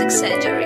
Plastic surgery.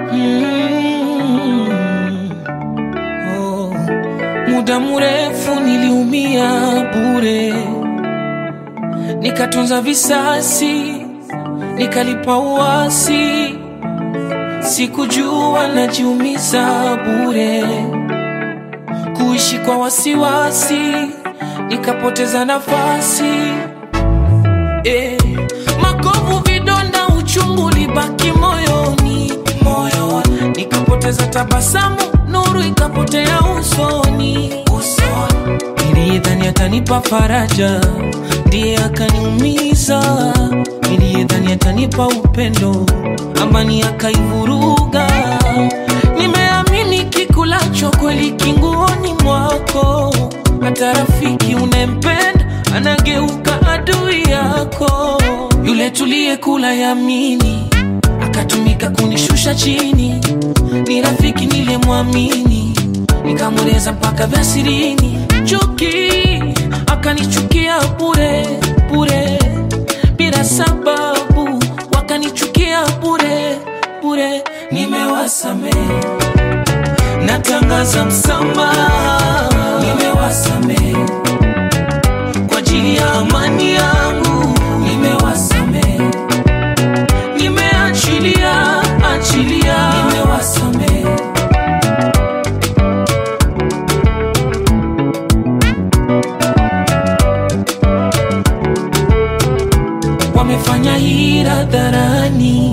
Mm. Oh. Muda mrefu niliumia bure, nikatunza visasi, nikalipa uasi, sikujua najiumiza bure, kuishi kwa wasiwasi, nikapoteza nafasi eh. Makovu, vidonda, uchungu libaki moyoni, moyoni, nikapoteza tabasamu, nuru ikapotea usoni, usoni. Niliyedhani atanipa faraja, ndiye akaniumiza. Niliyedhani atanipa upendo, amani akaivuruga. Nimeamini kikulacho kweli kinguoni mwako, hata rafiki unempenda anageuka adui yako. Yule tuliyekula yamini akatumika kunishusha chini, ni rafiki nilemwamini, nikamweleza mpaka vya sirini. Chuki akanichukia bure bure, bila sababu wakanichukia bure bure. Nimewasamehe, natangaza msamaha, nimewasamehe kwa ajili ya amani yangu, nimewasamehe, nimeachilia achilia, nimewasamehe. Wamefanya hila dharani,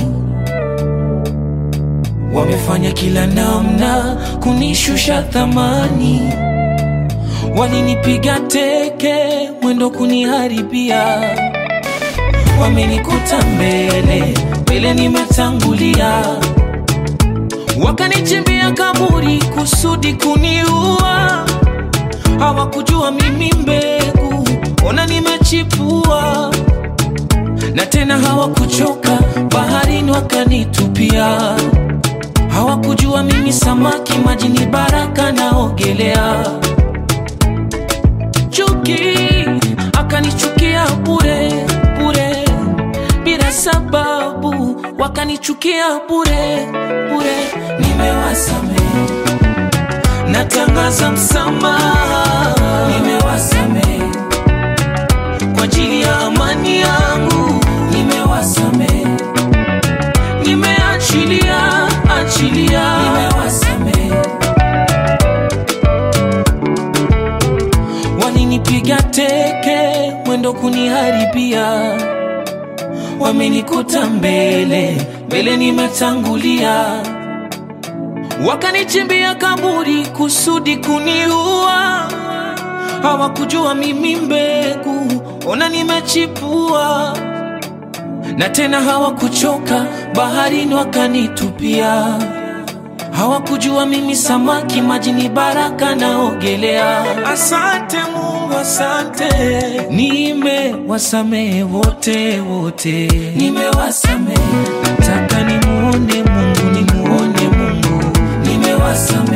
wamefanya kila namna kunishusha thamani walinipiga teke mwendo kuniharibia, wamenikuta mbele mbele, nimetangulia, wakanichimbia kaburi kusudi kuniua. Hawakujua mimi mbegu, ona nimechipua, na tena hawakuchoka, baharini wakanitupia. Hawakujua mimi samaki, majini baraka naogelea chuki akanichukia bure bure bila sababu wakanichukia bure bure nimewasamehe natangaza msamaha nimewasamehe kwa ajili ya amani yangu nimewasamehe nimeachilia achilia nimewasamehe walinipiga teke mwendo kuniharibia, wamenikuta mbele mbele, nimetangulia, wakanichimbia kaburi kusudi kuniua. Hawakujua mimi mbegu, ona nimechipua, na tena hawakuchoka, baharini wakanitupia. Hawakujua mimi samaki, majini baraka naogelea. Asante Mungu, asante, nimewasamehe wote wote, nimewasamehe. Nataka nimuone Mungu, nimuone Mungu, nimewasamehe